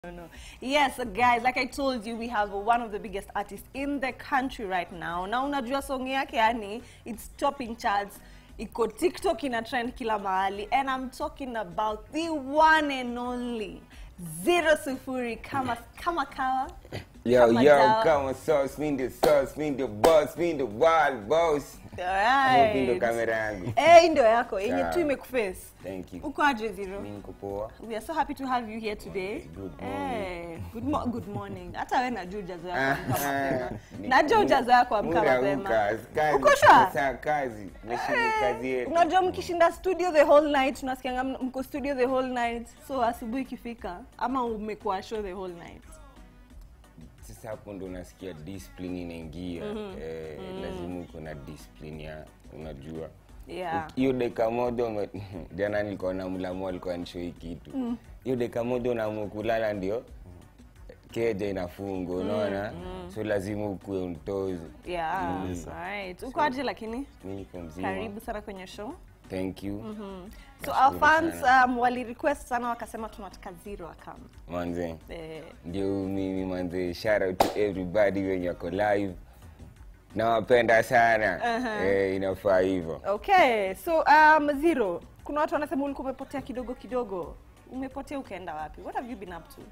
no, no. Yes, guys, like I told you, we have one of the biggest artists in the country right now. Na unajua song yake yani, it's topping charts. Iko TikTok ina trend kila mahali. And I'm talking about the one and only Zero Sufuri kama kama kawa. Yo, Kama yo, dawa. kama sauce, mi ndio sauce, mi ndio boss, mi ndio wild boss. Alright. Hiyo ndio kamera yangu. Eh, hii ndio yako yenye Sawa. tu imekuface. Thank you. Uko aje Zero? Mi niko poa. We are so happy to have you here today. Good morning. Eh, good, mo good morning. Hata wewe najua hujazoea kuamka Ah, mapema. ni- Najua hujazoea kuamka Muda mapema. uka, kazi, Uko sure? saa kazi, meshini kazi yetu. Unajua mkishinda studio the whole night, tunasikianga m- mko studio the whole night. So asubuhi ikifika ama umekuwa show the whole night. Sasa hapo ndo unasikia discipline inaingia. Eh, lazima uko na discipline ya unajua. Yeah. hiyo dakika moja ume- jana nilikuwa na mlamu alikuwa nishoi kitu hiyo dakika moja unaamua kulala ndio keja inafungwa unaona so lazima ukuwe untozi Yeah, that's right. Uko aje lakini? mi niko mzima Karibu sana kwenye show. thank you So Nashukuru our fans sana. um, wali request sana wakasema tunataka Zero akam. manze Eh, ndio mimi manze shout out to everybody wenye wako live nawapenda sana eh, inafaa hivyo Okay, so um, Zero, kuna watu wanasema ulikuwa umepotea kidogo kidogo. Umepotea ukaenda wapi? What have you been up to?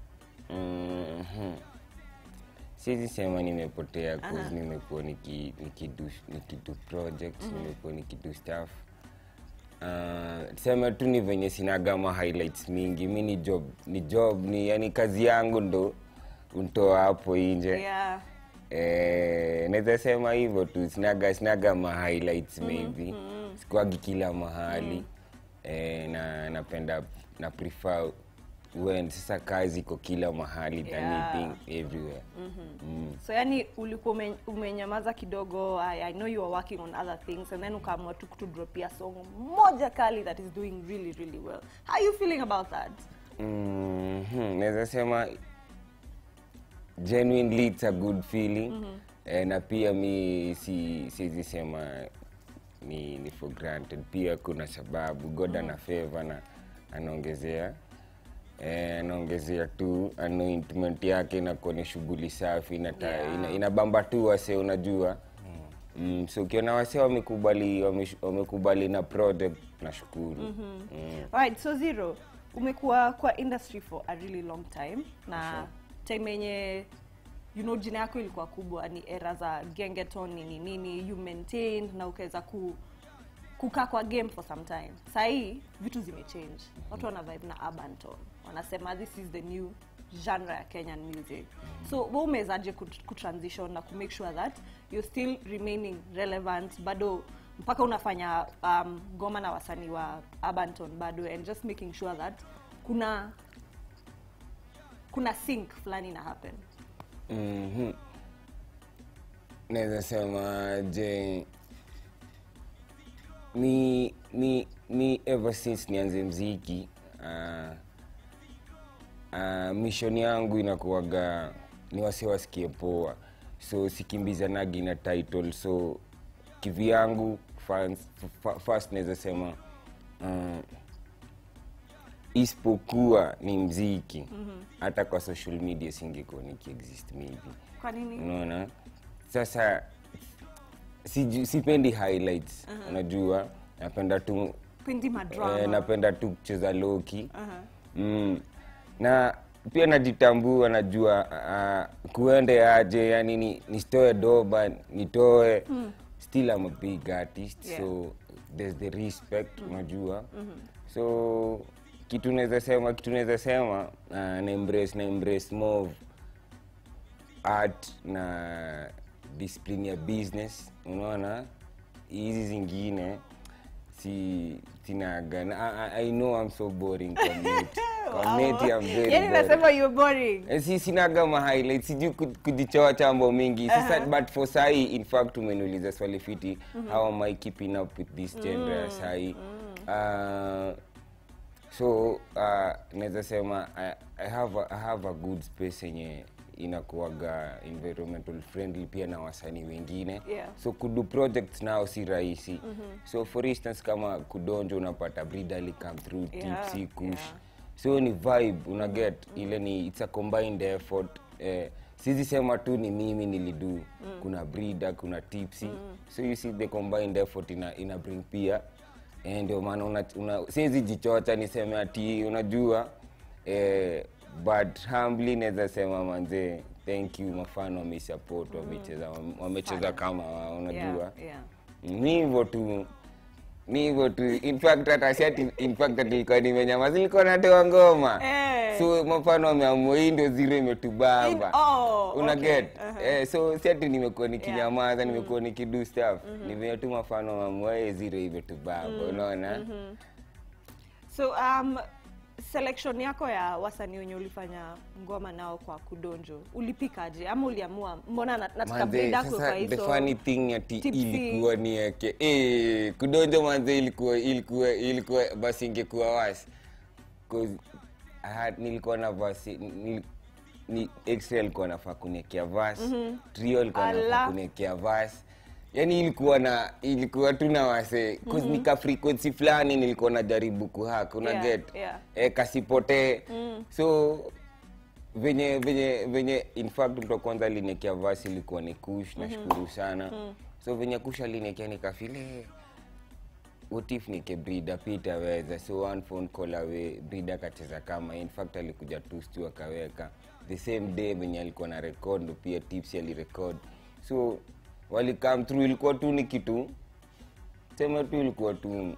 Mhm. siwezi sema nimepotea cause nimekuwa niki- nikidu nikidu projects nimekuwa nikidu stuff Uh, sema tu ni venye sinagama highlights mingi mi ni job ni job ni yani kazi yangu ndo untoa hapo nje Yeah. eh, naweza sema hivyo tu sinaga sinaga ma highlights maybe sikuagi kila mahali eh, na napenda na prefer when sasa kazi iko kila mahali than Yeah. anything everywhere mm. So yani ulikuwa ume, umenyamaza kidogo. I, I know you are working on other things and then ukaamua tu kutudropia song moja kali that is doing really really well. How are you feeling about that? Mhm, naweza sema genuinely it's a good feeling eh, na pia mi si siwezi sema ni, ni for granted pia kuna sababu god ana favor na anaongezea eh, anaongezea tu anointment yake inakuwa ni shughuli safi inata, Yeah. ina, inabamba tu wase unajua mm, so ukiona wase wamekubali wamesh- wamekubali na project nashukuru mm. Alright, so Zero, umekuwa kwa industry for a really long time na time yenye you know jina yako ilikuwa kubwa ni era za gengeton nini nini you maintained na ukaweza ku kukaa kwa game for some time sahii vitu zimechange watu wana vibe na urban tone wanasema this is the new genre ya kenyan music so we umewezaje kut- kutransition na kumake sure that you're still remaining relevant bado mpaka unafanya um, goma na wasanii wa urban tone bado and just making sure that kuna kuna sync fulani na happen Mhm. naweza sema je mi mi mi ever since nianze mziki uh, uh, mission yangu inakuwaga ni wasi wasikie poa so sikimbizanagi na title so kivi yangu fans- fa- first naweza sema uh, isipokuwa ni mziki hata kwa social media singekuwa nikiexist maybe kwa nini unaona sasa siju- sipendi highlights unajua napenda tu pendi madrama eh, napenda tu kucheza loki mm. na pia najitambua najua uh, kuende aje yani ni, nisitoe doba nitoe still I'm a big artist Yeah. so there's the respect unajua so kitu naweza sema kitu naweza sema uh, na embrace na embrace more of art na discipline ya business unaona hizi zingine si sinaga na- I, I- I know I'm so boring kwa mate. Kwa mate I'm very yani boring. nasema you're boring Eh, si sinaga ma highlights sijui ku- kujichoa chambo mingi sasa but for sahi in fact umeniuliza swali fiti how am I keeping up with this genre ya sahi uh, so uh, naweza sema I, I, have a, I have a good space yenye inakuwaga environmental friendly pia na wasanii wengine Yeah. so kudu projects nao si rahisi mm-hmm. so for instance kama kudonjo unapata bridal come through Yeah, tipsy kush yeah. so ni vibe una get ile ni it's a combined effort eh, sizi sema tu ni mimi nilidu kuna breeder kuna tipsy so you see the combined effort ina, ina bring pia eh, ndio maana una, una siwezi jichocha niseme ati unajua eh, but humbly naweza sema manzee thank you mafano wamesupport wamecheza wamecheza kama wao unajua Yeah, yeah. ni hivyo tu ni hivyo tu in fact hata si ati in fact ati nilikuwa nimenyamaza nilikuwa natoa ngoma Eh. so mfano ameamua hii ndio zero imetubamba In- oh, una okay. get Uh-huh. eh, so si ati nimekuwa nikinyamaza nimekuwa nikidu stuff ni venye tu mfano ameamua hii zero imetubamba unaona so um, selection yako ya wasanii wenye ulifanya ngoma nao kwa kudonjo ulipikaje ama uliamua mbona na- nataka Manze, breed yako sasa kwa the hizo funny thing ati tipsy. ilikuwa ni yake eh kudonjo manze ilikuwa ilikuwa ilikuwa basi ingekuwa wasi cause I had, nilikuwa na vasi nil, ni extra alikuwa nafaa kuniekea verse trio alikuwa Ala. nafaa kuniekea verse yani ilikuwa na ilikuwa tu na wase cause nika frequency fulani nilikuwa najaribu kuhack una Yeah, get yeah. eh, kasipotee so venye venye venye in fact mtu wa kwanza aliniekea vasi ilikuwa ni kush nashukuru sana so venye kush aliniekea nikafile what if nike brida pia itaweza so one phone call away brida akacheza kama in fact alikuja tu stu akaweka the same day venye alikuwa na record ndo pia tips alirecord so walikam through ilikuwa tu ni kitu sema tu ilikuwa tu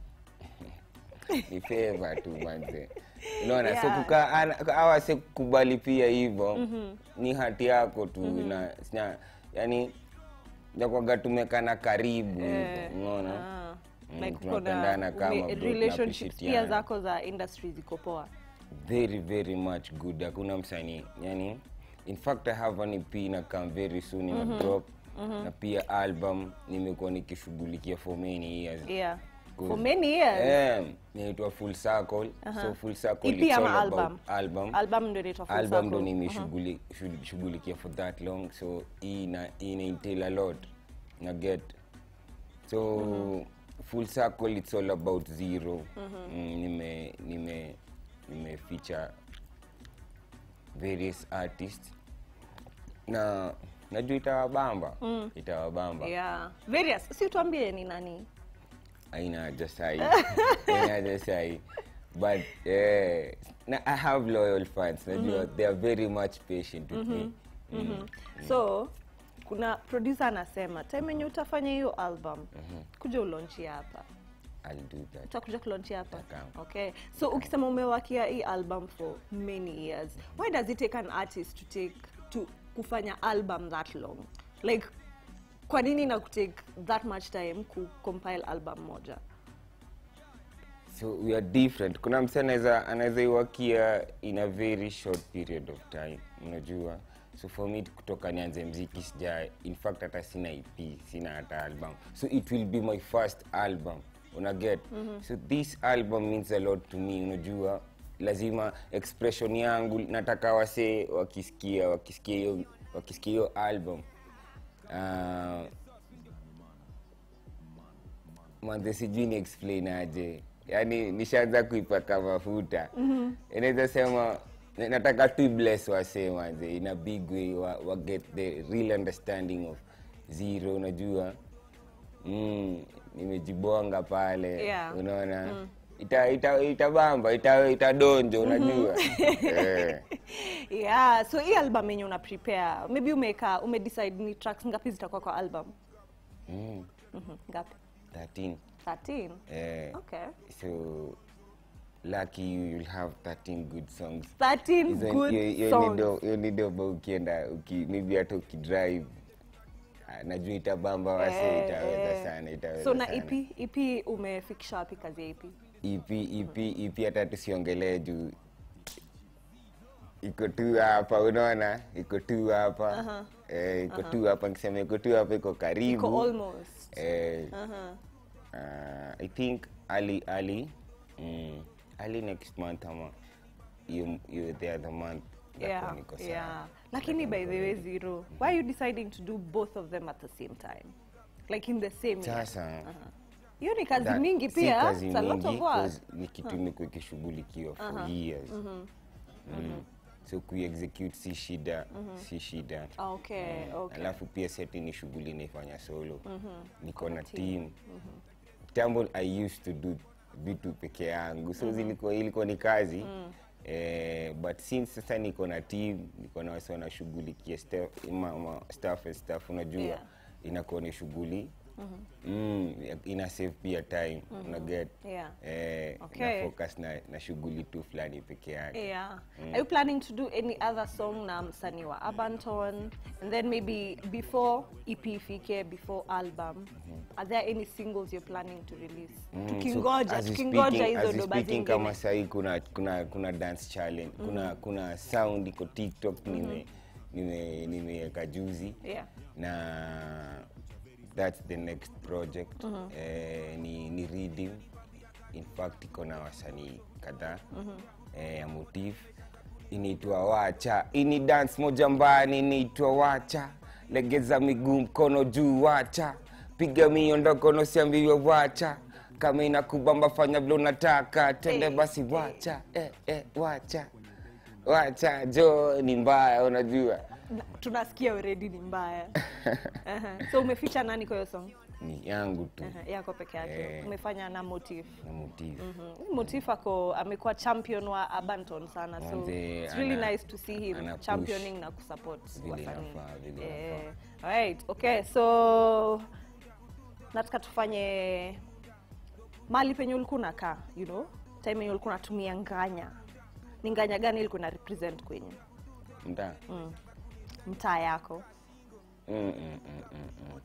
ni favor tu manze unaona so Yeah. kukaa ana- hawa se kubali pia hivyo ni hati yako tu na sina yani nakwaga tumekana karibu Eh, hivyo unaona ah. Mm, like tunapendana kuna kama ume- bro, relationships pia tunapishitiana. zako za industry ziko poa very very much good hakuna msanii yani in fact i have an ep na come very soon ina drop na pia album nimekuwa nikishughulikia for many years yeah Good. for many years Eh, inaitwa full circle so full circle EP it's ama all about album? album album ndio inaitwa Full album ndo Circle. nimeshughulikia for that long so hii ina ina entail a lot na get so full circle it's all about zero mm, nime nime nime feature various artists na najua itawabamba itawabamba yeah various si tuambie ni nani aina haja sahi aina haja sahi but eh, na i have loyal fans najua they are very much patient with me so kuna producer anasema time yenye utafanya hiyo album kuja ulonchia hapa i'll do that utakuja kulonchia hapa Nataka. okay so ukisema umewakia hii album for many years why does it take an artist to take to kufanya album that long like kwa nini na kutake that much time ku compile album moja so we are different kuna mse anaweza anaweza iwakia in a very short period of time unajua so for me kutoka nianze mziki sija in fact hata sina ep sina hata album so it will be my first album una get so this album means a lot to me unajua lazima expression yangu nataka wasee wakisikia wakisikia hiyo wakisikia hiyo album uh, manze sijui ni explain aje yaani nishaanza kuipaka mafuta inaweza sema na- nataka tu bless wase manze in a big way wa, wa get the real understanding of zero unajua mm, nimejibonga pale Yeah. unaona ita ita itabamba ita itadonjo unajua eh. yeah so hii album yenye una prepare maybe umeka umedecide ni tracks ngapi zitakuwa kwa album mm, mm ngapi 13 13 eh. okay so lucky you you'll have 13 good songs 13 Hizo- good hiyo- hiyo songs ni do- hiyo ni doba ukienda uki, maybe hata ukidrive ah, najua itabamba wase Eh, itaweza eh. sana itaweza so na sana. ep ep umefikisha wapi kazi ya ep EP, EP, EP hata tusiongelee juu iko tu hapa unaona iko tu hapa eh, iko tu hapa nikisema iko tu hapa iko karibu iko almost eh, uh-huh. uh, i think ali ali mm, ali next month ama hiyo hiyo the other month yeah itakuwa niko sawa. yeah lakini by the way zero why are you deciding to do both of them at the same time like in the same year sasa hiyo ni kazi That- mingi si pia kazi It's a lot of mingi, work. 'cause ni kitu imekuwa ikishughulikiwa for years mm. so kuexecute si shida si shida okay okay alafu pia seti ni shughuli naifanya solo niko na team tambo i used to do vitu peke yangu so zilikuwa ilikuwa ni kazi eh, but since sasa niko na team niko na wasi wanashughulikia staff ma, ma, staff and stuff unajua Yeah. inakuwa ni shughuli mm, ina save pia time una get Yeah. eh, Okay. na focus na, na shughuli tu fulani peke yake Yeah. Are you planning to do any other song na msanii wa Abanton? And then maybe before EP ifike, before album, are there any singles you're planning to release? Mm, tukingoja, so as we tukingoja speaking- hizo as we doba speaking kama zingine. sahii kuna, kuna, kuna dance challenge kuna, kuna sound iko tiktok nime nime nimeweka juzi Yeah. na that's the next project eh, ni, ni reading in fact iko na wasanii kadhaa eh, ya motif inaitwa wacha ini dance moja mbani inaitwa wacha legeza miguu mkono juu wacha piga miondoko nosiambiwe wacha kama inakubamba fanya vile unataka tende Eh, basi wacha eh, eh, wacha wacha jo ni mbaya unajua Na- Tunasikia already ni mbaya. uh-huh. So umeficha nani kwa hiyo song? ni yangu tu Uh-huh. Yako peke yake. Eh. Umefanya na Motif. na motif Mhm. Motif ako amekuwa champion wa Abanton sana so Manze, it's really ana- nice to see him ana push championing na kusupport vile wasanii. inafaa, vile Eh, inafaa. alright, okay. So nataka tufanye mali penye ulikuwa unakaa, you know? Time yenye ulikuwa unatumia nganya. Ni nganya gani ilikuwa na represent kwenye mtaa mtaa yako? Mm, mm, mm, mm, mm.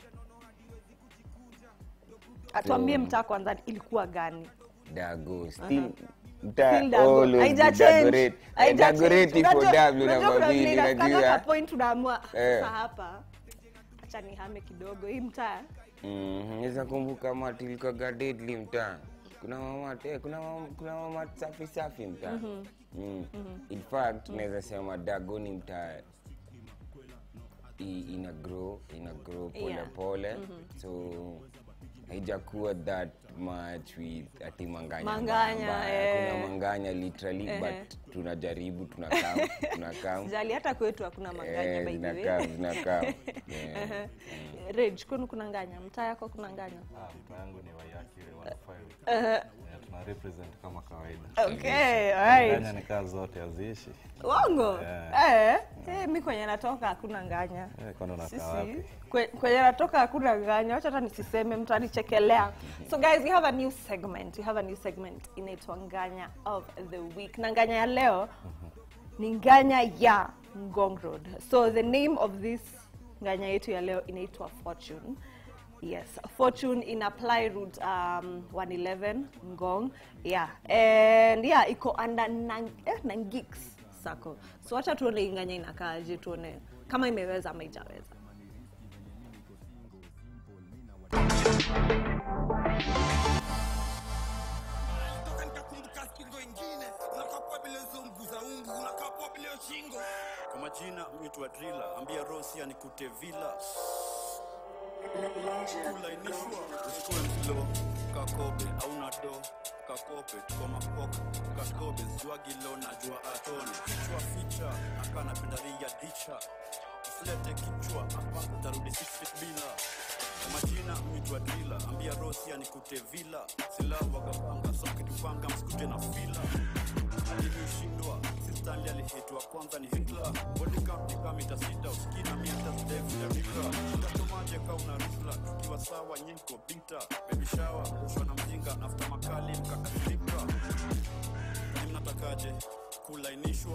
Atuambie So- mtaa kwanza ilikuwa gani? dago still mtaa Still Dago. always Haija be change. Dagoreti. Haija Eh, Dagoreti change. for Unajua- W na unajua kuna mabili vile inafikaga unajua kwa point unaamua Eh. sasa hapa acha nihame kidogo hii mtaa Mhm, naweza kumbuka mati ilikuwaga deadly mtaa kuna mama eh, kuna mama, kuna mama safi safi mtaa mm. in fact naweza sema dago ni mtaa i- ina grow ina grow pole Yeah. pole so haijakuwa that much with ati manganya Manganya, mbaya. eh. kuna manganya literally Ehe. but tunajaribu tunakam tunakam sijali hata kwetu hakuna manganya Eh, by the way. zinakam zinakam Yeah. Ehe. Rage, kwenu kuna nganya mtaa yako kuna nganya Ah, mtaa yangu ni Wayakire 15. Yeah, tuna represent kama kawaida. okay alright Nganya ni kaa zote haziishi. Wongo? Yeah. Eh, eh, mi kwenye natoka hakuna nganya. Eh, kwani unakaa Sisi, wapi? kwe- kwenye natoka hakuna nganya. Wacha hata nisiseme mtanichekelea. So guys, we have a new segment. We have a new segment inaitwa nganya of the week. Na nganya ya leo ni nganya ya Ngong Road. So the name of this nganya yetu ya leo inaitwa Fortune. Yes, Fortune in apply route um, 111 Ngong. Yeah. And yeah, iko under Nang, eh, Nangix Sacco. So wacha tuone hii nganya inakaaje, tuone kama imeweza ama haijaweza. toka nikakumbuka skingo ingine unakapwa bila hizo mguu za ungu unakapwa bila hiyo shingo kwa majina mitwa drila ambia rosi anikute vila kulainishwa usikuwe mslo kakobe auna do kakope tuko mapoka kakobe ziwagilo na jua atoni kichwa ficha akanapenda ringa dicha usilete kichwa hapa utarudi six feet bila kwa majina mitwa drila ambia rosi anikute vila sila wakapanga soketupanga msikute na fila alivyoshindwa sistali alihitwa kwanza ni hitla bodikampika mita sita uskina miata zdevudarika utatomaje kauna risla tukiwa sawa nyinko bita bebishawa ushwa na mjinga nafta makali mkakasirika ni mnatakaje kulainishwa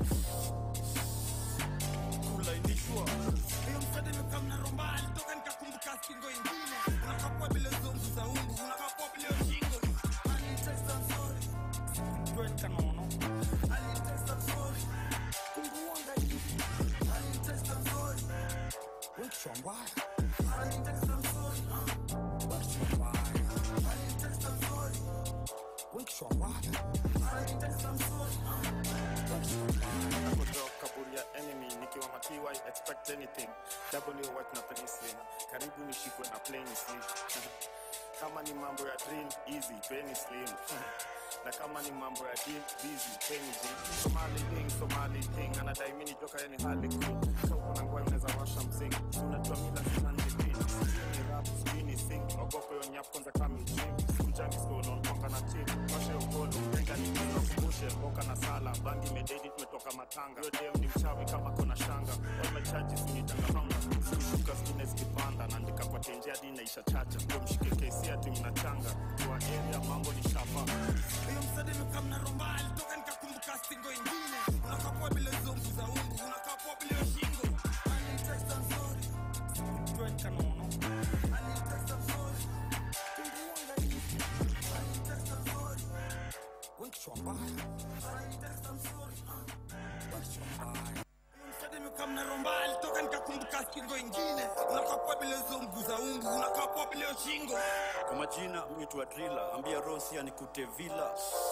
kulainishwa hiyo msade mekamna rombali toka nikakumbuka skingo ingine unakapwa bila hizo mguu za ungu unakapwa bila hiyo shingo alinitesta nzuri kweka nono alinitesta nzuri kunguonga hivi alinitesta nzuri wekshwambaya alinitesta nzuri wekshwambaya alinitesta nzuri wekshwambaya alinitesta nzuri wekshwambaya nakotoka kaburi ya enemy nikiwa makiwa I expect anything w white na penicillin karibu nishikwe na plain sleep kama ni mambo ya dream easy penny slim na kama ni mambo ya deal busy penny deal somali ding somali ding anadai mimi nitoka yani hali queen so kuna ngwa unaweza washa msingi unajua mila sina nipini ni rap skinny sing ogope yo nyap kwanza kama gym kujani skono mpaka na team washe ukolo tenga ni kilo kumbushe mboka na sala bangi mededi tumetoka matanga yo dem ni mchawi kama kona shanga all my charges ni tanga panga sikuka skine zikipanda naandika kwa tenje hadi inaisha chacha ndio mshike kesi hadi mnachanga kwa area mambo ni shapa hiyo msadi nikamna romba alitoka nikakumbuka stingo ingine unakapua bila hizo mbu za ungu unakapua bila hiyo shingo Anitext, I'm sorry. Sikujua nikanono. Anitext, I'm sorry. Kumbuanga hivi. Anitext, I'm sorry. Wewe kichwa mbaya. Anitext, I'm sorry. Ah, wewe kichwa mbaya. Hiyo msadi nikamna romba alitoka nikakumbuka stingo ingine unakapua bila hizo mbu za ungu unakapua bila hiyo shingo kwa majina huitwa drila ambia rosi anikute vila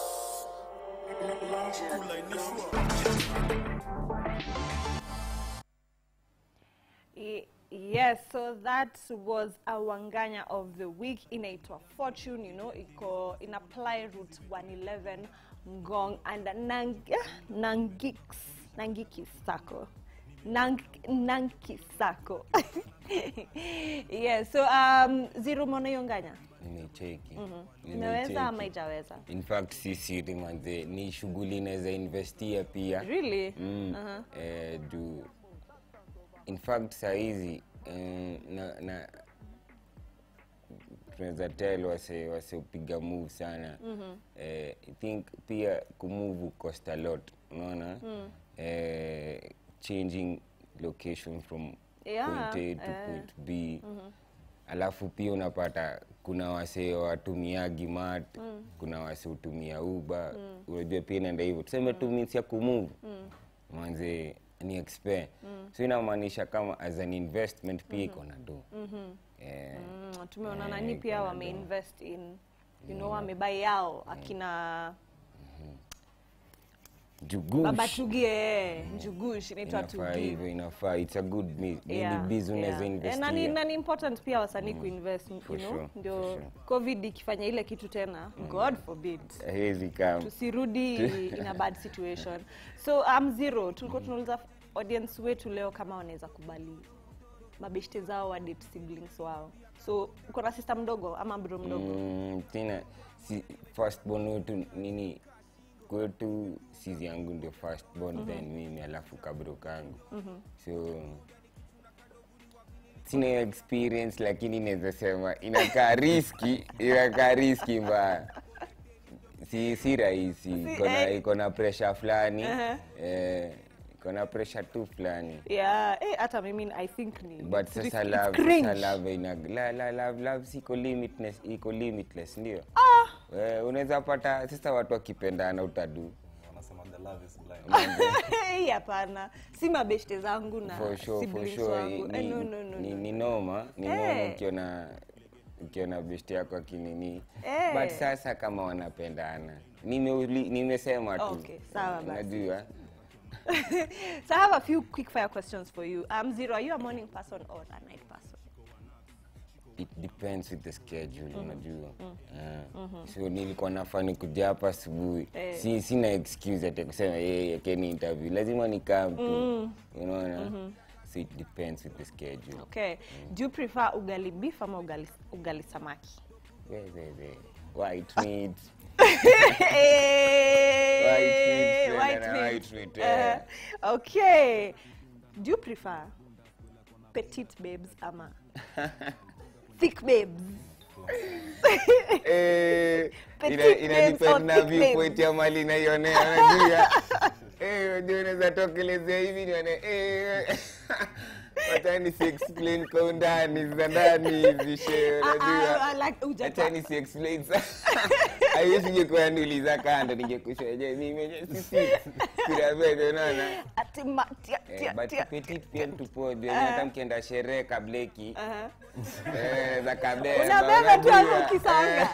kulainishwa Y- Yes, so that was a wanganya of the week inaitwa Fortune, you know, iko in apply route 111 Ngong and Nang Nangix Nangiki Sako. Nang Nankisako. yes, so um zero mono yonganya. nimecheki Imeweza ama ijaweza? in fact sisi manze ni shughuli inaweza investia pia Really? mm, eh, juu in fact sahizi eh, na, na tunaweza tel wase waseupiga move sana mm-hmm. eh, i think pia kumove cost a lot unaona mm. eh, changing location from Yeah, point a to eh. point b mm-hmm. alafu pia unapata kuna wase watumiagi mat mm. kuna wase hutumia uba mm. unajua pia inaenda hivyo tuseme tu means ya kumove mm. manze ni expe mm. so inamaanisha kama as an investment pia iko na do mm-hmm. eh, Mm, tumeona Eh, nani pia iko na wameinvest in you know wamebai yao akina jugush baba tugie njugush inaitwa inafaa tugi hivyo inafaa it's a good mi- Yeah, ni biz unaweza yeah. Eh, na ni- investia na ni important pia wasanii kuinvest you For know sure, ndio for sure. covid ikifanya ile kitu tena god forbid hezi kama tusirudi in a bad situation so um, zero tulikuwa tunauliza audience wetu leo kama wanaweza kubali mabeshte zao wa date siblings wao so uko na sister mdogo ama bro mdogo Mm, tena si firstborn wetu nini kwetu sisi yangu ndio firstborn then mimi alafu kabro kangu so sina hiyo experience lakini naweza sema inakaa riski inakaa riski mbaya si si rahisi iko na eh. iko na pressure fulani eh, iko na pressure tu fulani yeah eh, hata mimi i think ni but it's risky, sasa it's love cringe. sasa love ina la, la, love love siko limitless iko limitless ndio ah. eh, unaweza pata sasa watu wakipendana utadu wanasema the love is blind Hey, hapana si mabeshte zangu na for sure for siblings sure wangu ni, eh, no, no, no, ni, no. ni noma ni Eh. noma ukiona ukiona besti yako akinini Eh. but sasa kama wanapendana Nimeuli- nimesema tu Okay, sawa basi. unajua so i have a few quick fire questions for you um zero are you a morning person or a night person it depends with the schedule unajua Eh, so nilikuwa nafani kuja hapa asubuhi Eh. si, sina excuse ati kusema yeye keni interview lazima nikam tu unaona so it depends with the schedule okay do you prefer ugali beef ama ugali, ugali samaki We, we, we. white meat Hey, meat, white na meat. white meat, eh. Uh, okay do you prefer petite babes ama thick babes Eh, Petite ina- ina babes or depend na thick viewpoint babes? ya mali naionea unajua Eh, unajua unaweza tokelezea hivi nione eh, wacha nisi explain kwa undani za ndani hivi she Ah, ah, unajua ah, like, hujapa- acha nisi explain sa haiwezi ngekuwa niuliza kando ningekushoje mimi mwenyewe sisi kila vile unaona ati ma- tia- Eh, tia- but tia. petit pia tupoje hata mkienda sherehe kableki Aha. eh, za kabeba unabeba tu hapo unajua. ukisonga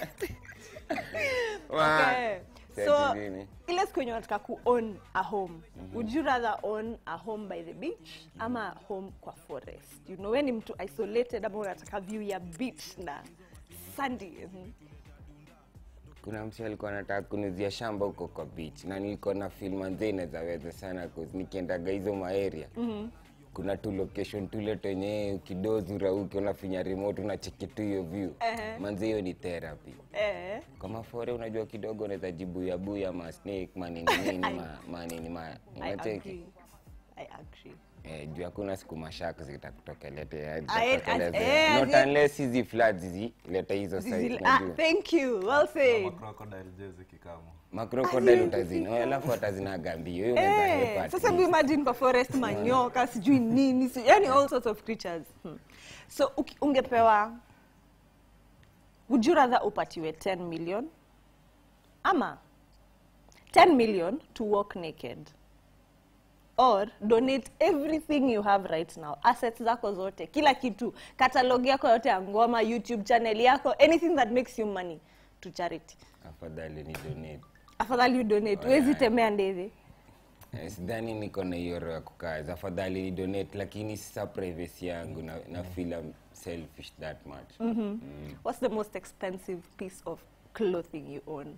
Wa- Okay. Seti so nini? ile siku yenye unataka ku own a home would you rather own a home by the beach ama a home kwa forest you know we ni mtu isolated ama unataka view ya beach na sandi mhm. kuna msi alikuwa anataka kunuzia shamba huko kwa beach na nilikuwa na feel manze inawezaweza sana cause nikiendaga hizo maeria mm-hmm. kuna tu location tule tenye ukidozi urauki unafinya remote unacheki tu hiyo view Ehe. manze hiyo ni therapy eh. kama fore unajua kidogo unaweza jibuya buya ma snake manini nini ma, manini ma I unacheki agree. I agree. Eh, juu hakuna siku mashaka zitakutokelea I- zitakutokelezea. eh, not zi- unless hizi floods zileta hizo Zizil- site ah, unajua thank you well said Kama crocodile jezi kikamo makrokodile utazina alafu atazinaga mbio hiyo unaweza Eh, hepa at sasa least. imagine kwa forest manyoka sijui nini si, yani all sorts of creatures hmm. so uki- ungepewa would you rather upatiwe 10 million ama 10 million to walk naked or donate everything you have right now assets zako zote kila kitu catalog yako yote ya ngoma youtube channel yako anything that makes you money to charity afadhali ni donate afadhali you donate huwezi temea ndezi Eh, sidhani niko na hiyo roho ya kukaza afadhali ni donate lakini sasa privacy yangu na, na feel I'm selfish that much What's the most expensive piece of clothing you own?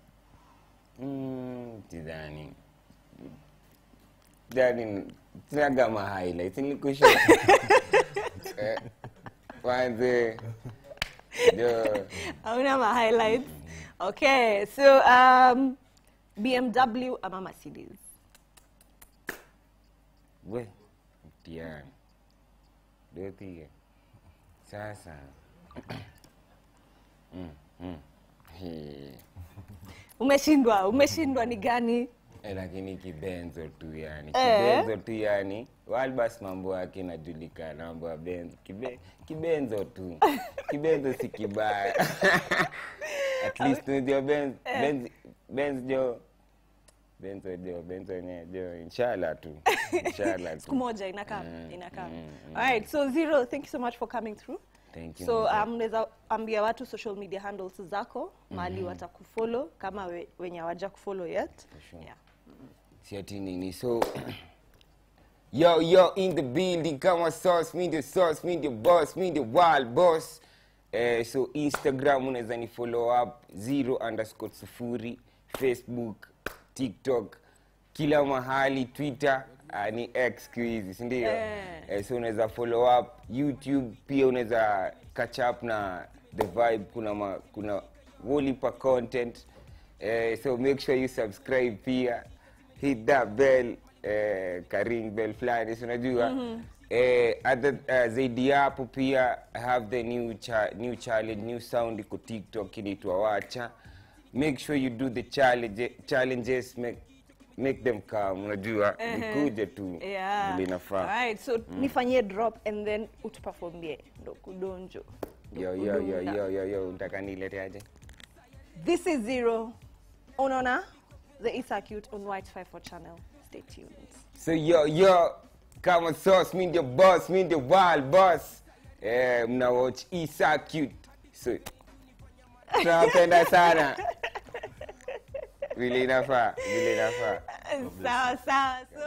Mm, sidhani sidhani sinaga ma highlights nilikusha Eh, kwanze jo Hauna ma highlights. Okay, so um, BMW ama Mercedes? we mtihani dothie sasa mm, mm. Hii. Umeshindwa, umeshindwa ni gani? Eh, lakini kibenzo tu yani Eh. kibenzo tu yani walbas mambo yake inajulikana mambo ya benzo Kibe, kibenzo tu kibenzo si kibaya at least unajua benz benz benz jo benzo jo benzo yenyewe jo inshallah tu inshallah Siku tu moja inakaa, Mm, inakaa. mm, mm. All right, so Zero, thank you so much for coming through. Thank you, So Mzee. um, unaweza ambia watu social media handles zako mahali watakufollow kama we, wenye hawaja kufollow yet. sure. Yeah. si ati nini so yo yo in the building kama sauce me the sauce me the boss me the wild boss eh, so instagram unaweza ni follow up zero underscore sufuri facebook tiktok kila mahali twitter uh, ni x siku hizi sindio Eh. eh, so unaweza follow up youtube pia unaweza catch up na the vibe kuna ma, kuna wolipa content eh, so make sure you subscribe pia hit that bell eh, karing bell fulani si unajua eh, other, uh, zaidi ya hapo pia I have the new, cha, new challenge new sound iko tiktok inaitwa wacha make sure you do the challenge, challenges make, make them come unajua nikuje tu Yeah. vile inafaa Alright, so nifanyie drop and then utuperformie ndo kudonjo. ndo yo yo yo kudunda. yo yo yo unataka nileteaje This is Zero. Unaona? The Isa Cute on White 54 channel. Stay tuned. So yo yo, kama sauce, mi ndio boss, mi ndio wild boss. Eh, mna watch Isa cute. So tunawapenda sana. Vile inafaa, vile inafaa. Sawa sawa.